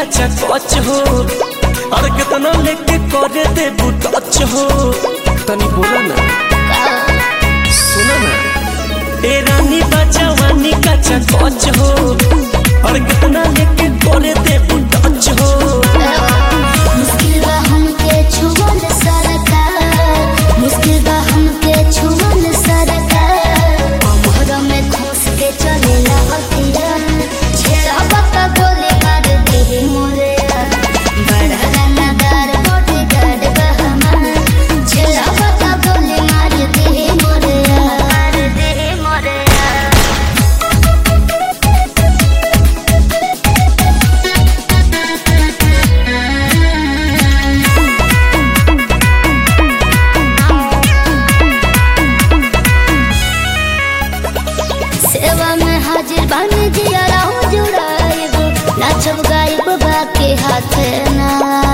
कच्चा कच हो और कितना लेके करे दे टच हो तनी बोला ना सुना ना ए रानी बजवानी कच्चा कच हो और कितना लेके करे दे टच हो मुश्किल बा हमके छुअल सरकार मुश्किल बा हमके छुअल सरकार कमर में खोस के चलेला हथिया छेड़ा बता गोली मार दे मोरे बड़ा रनादार बॉडी गार्ड बा हमार छेड़ा बता गोली मार दे मोरे मार दे मोरे सेवा में हाजिर बन जिया राहु जुड़ाइब नाचब गाइब बाके हाथ ना